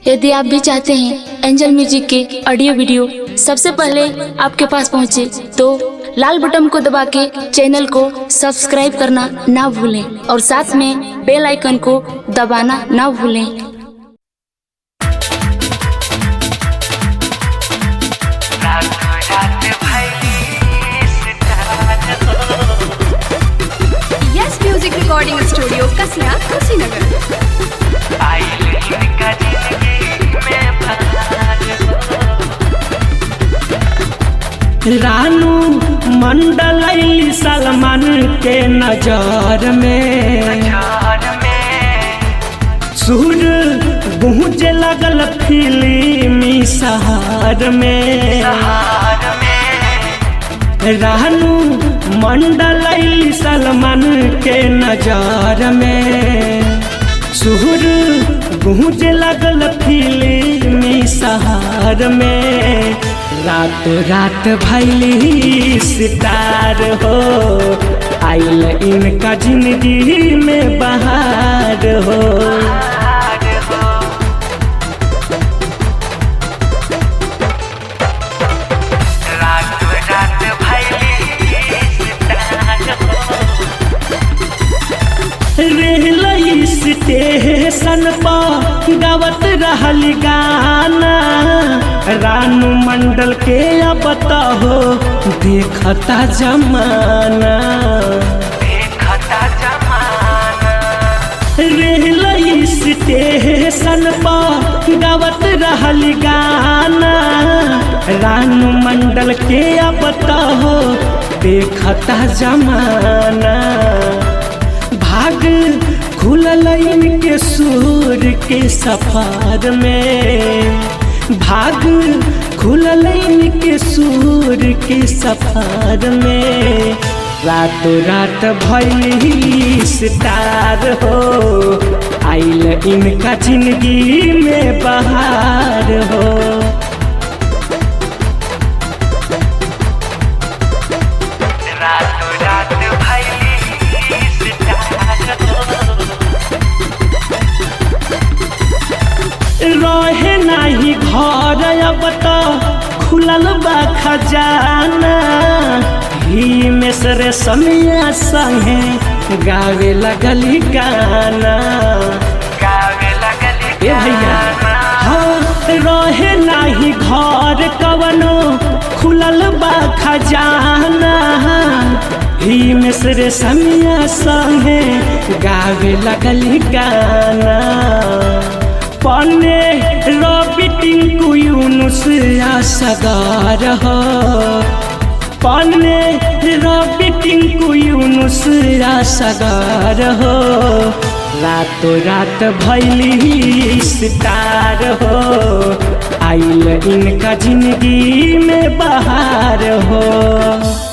यदि आप भी चाहते हैं एंजल म्यूजिक के ऑडियो वीडियो सबसे पहले आपके पास पहुंचे तो लाल बटन को दबा के चैनल को सब्सक्राइब करना ना भूलें और साथ में बेल आइकन को दबाना ना भूलें yes music recording studio Kasia Kushinagar Ranu Mondal अइली सलमान के नजर में सुर गूंजे लगल फिल्मी सहार में रानू मंडल अइली सलमान के नजर में सुर गूंजे लगल फिल्मी सहार में रात रात भैली सितार हो आइल इनका जिंदगी में बहार हो रेल स्टेशन पर गावत रहल गाना रानू मंडल के अब हो देखता जमाना रेल स्टेशन पर गावत रहल गाना रानू मंडल के अब हो देखता जमाना भाग खुलल इनके सूर के सफार में भाग खुलल इनके सूर के सफार में रातों रात भैली सितार हो आइल इनका जिंदगी में बहार हो रहे नाही घर अब तो खुलल बा खजाना ही में सरे समिया संगे गावे लगली गाना ए भैया हाँ रहे नाही घर कवनो खुलल बा खजाना ही में सरे समिया संगे गावे लगली गाना पन्ने रवि टिंकू यूनुस सगार हो पन्ने रवि टिंकू यूनुस सगार हो रातों रात भैली सितार हो आइल इनका जिंदगी में बहार हो